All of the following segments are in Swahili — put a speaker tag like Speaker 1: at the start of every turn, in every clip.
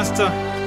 Speaker 1: master.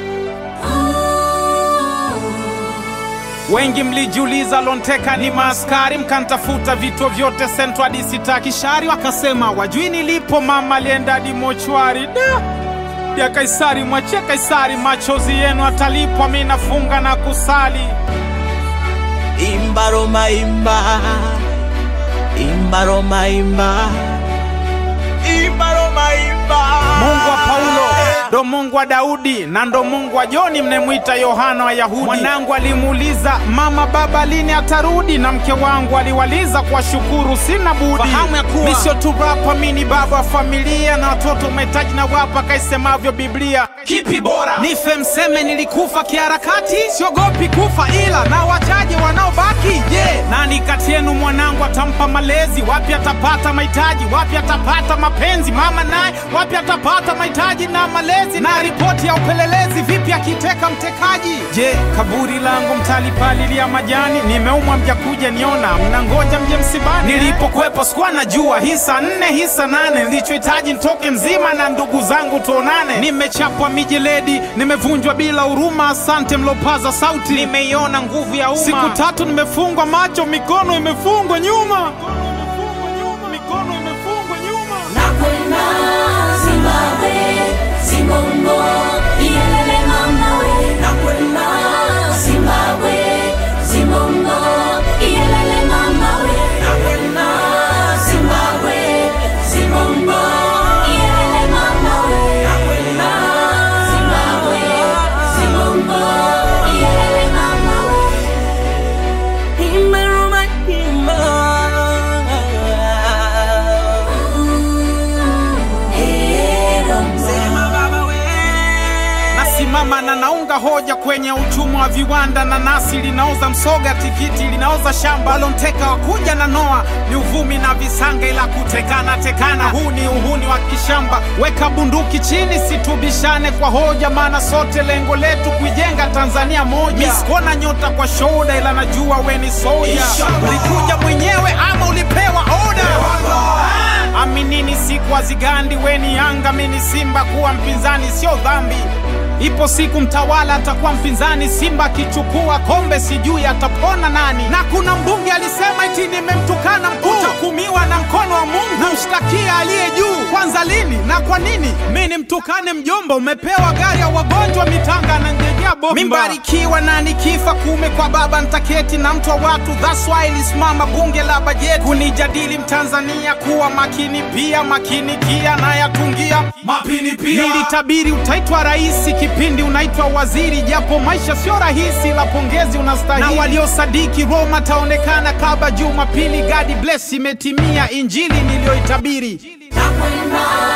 Speaker 1: Wengi mlijiuliza Lonteka ni maaskari, mkantafuta vituo vyote sentro hadi sitakishari, wakasema wajui nilipo, mama alienda hadi mochwari. Da ya Kaisari, mwachie Kaisari, machozi yenu atalipwa. Mi nafunga na kusali.
Speaker 2: Imba Roma imba, imba Roma imba, imba Roma imba.
Speaker 1: Mungu wa Paulo ndo Mungu wa Daudi na ndo Mungu wa Joni mnemwita Yohana wa Yahudi. Mwanangu alimuuliza mama, baba lini atarudi? Na mke wangu aliwaliza kwa shukuru, sina budi
Speaker 2: Fahamu ya kuwa-
Speaker 1: mi sio tu rapa, mi ni baba wa familia na watoto umetaji na wapa, kaisemavyo Biblia. Kipi bora nife mseme nilikufa kiharakati? Siogopi kufa, ila na wachache wanaobaki. Je, nani kati yenu mwanangu atampa malezi? Wapi atapata mahitaji? Wapi atapata mapenzi? Mama naye wapi atapata mahitaji na malezi? Na ripoti ya upelelezi vipi akiteka mtekaji? Je, kaburi langu mtalipalilia majani? Nimeumwa mjakuja niona, mnangoja mje msibani. Nilipokwepo sikuwa najua hisa nne hisa nane, nilichohitaji nitoke mzima na ndugu zangu tuonane. Nimechapwa mijeledi, nimevunjwa bila huruma. Asante mlopaza sauti, nimeiona nguvu ya umma. Siku tatu nimefungwa macho, mikono imefungwa nyuma, mikono imefungwa nyuma.
Speaker 3: Nakwenda Zimbabwe, Zimbongo, iyelele mama we. Nakwenda Zimbabwe, Zimbongo, iyelele mama we. Nakwenda Zimbabwe, Zimbongo, iyelele mama we. Nakwenda Zimbabwe, Zimbongo, iyelele mama we.
Speaker 2: Imba Roma imba. Sema baba we.
Speaker 1: Nasimama na naunga hoja kwenye uchumi wa viwanda. Nanasi linaoza msoga, tikiti linaoza shamba. Lonteka wakuja na noa ni uvumi na visanga, ila kutekana tekana, huu ni uhuni wa kishamba. Weka bunduki chini, situbishane kwa hoja, maana sote lengo letu kuijenga Tanzania moja. Misikuona nyota kwa shoda, ila najua we ni soja. Ulikuja mwenyewe ama ulipewa oda? Aminini siku hazigandi, weni Yanga mini Simba, kuwa mpinzani sio dhambi. Ipo siku mtawala atakuwa mpinzani, Simba akichukua kombe sijui atapona nani. Na kuna mbunge alisema eti nimemtukana mkuu, utahukumiwa na mkono wa Mungu, namshtakia aliye juu. Kwanza lini na kwa nini mi nimtukane mjomba? Umepewa gari ya wagonjwa mitanga na njejea bomba. Mimbarikiwa na nikifa kume kwa baba ntaketi na mtu wa watu, that's why ilisimama bunge la bajeti kunijadili Mtanzania kuwa makini pia makini kia na yatungia mapini pia. Nilitabiri utaitwa rais kipindi unaitwa waziri, japo maisha sio rahisi, la pongezi unastahili. Na waliosadiki Roma taonekana kaba Jumapili. God bless, imetimia injili niliyoitabiri.
Speaker 3: Nakwenda